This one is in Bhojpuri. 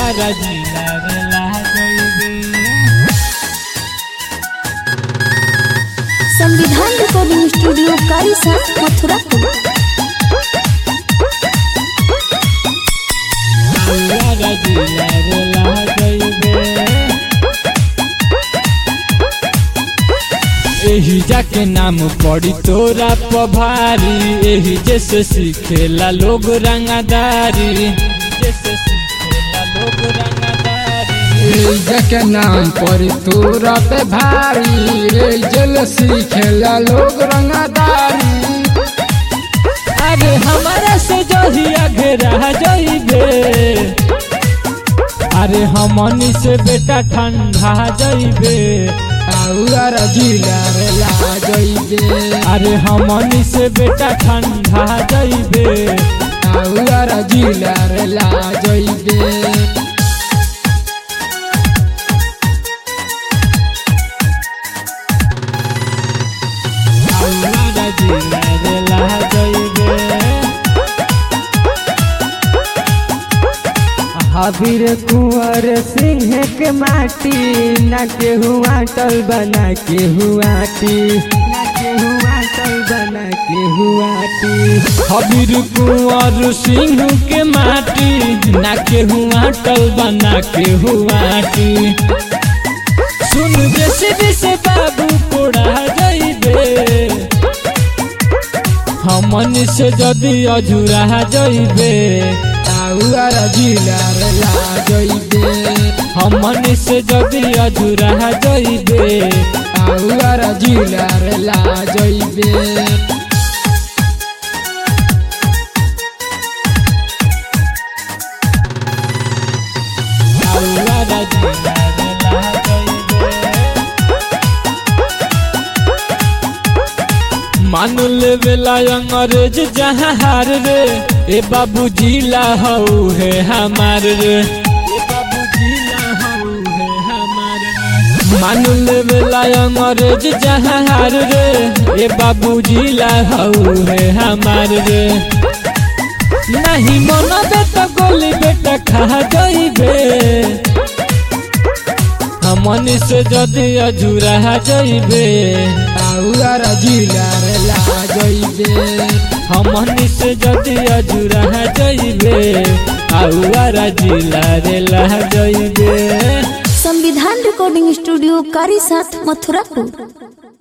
आउरा जिला रे लागइबे संविधान रिकॉर्डिंग स्टूडियो कारिसा मथुरा आउरा जिला रे लागइबे एही जाके नाम पड़ी तोरा पभारी एही जैसे सीखेला लोग रंगादारी जैसे सीखेला लोग रंगादारी के नाम पर तोरा पे भारी रे जल सीखेला लोग रंगदारी अरे हमारा से जही आगे रह जाइबे अरे हमनी से बेटा ठंडा जाइबे आउर जिला रे लाजइबे अरे हमनी से बेटा ठंडा जाइबे आउर जिला रे लाजइबे हमारा जिला रे ला जाइबे हबीर कुंवर सिंह के माटी न के हुआ टल बना के हुआ टी न के हुआ टल बना के हुआ टी हबीर कुंवर सिंह के माटी ना के हुआ टल बना के हुआ टी सुन जैसे जैसे बाबू कोड़ा जाइबे हमन से जदी अझुरा जाइबे आउर जिला रे लाजइबे हमन से जदी अझुरा जाइबे आउर जिला रे लाजइबे आउरा जिला रे ला जाइबे मान लेवेला अंग्रेज जहाँ हार रे ए बाबू जिला हऊ है हमार रे ए बाबू जिला हऊ है हमार रे मान लेवेला अंग्रेज जहाँ हार रे ए बाबू जिला हऊ है हमार रे नहीं मनबे तो गोली बेटा खा जाइबे हमनी से जदी अझुरा जाइबे आउर जिला रे लाजइबे हमनी से जदी अझुरा जाइबे आउरा जिला रे ला जाइबे संविधान रिकॉर्डिंग स्टूडियो कारिसा मथुरा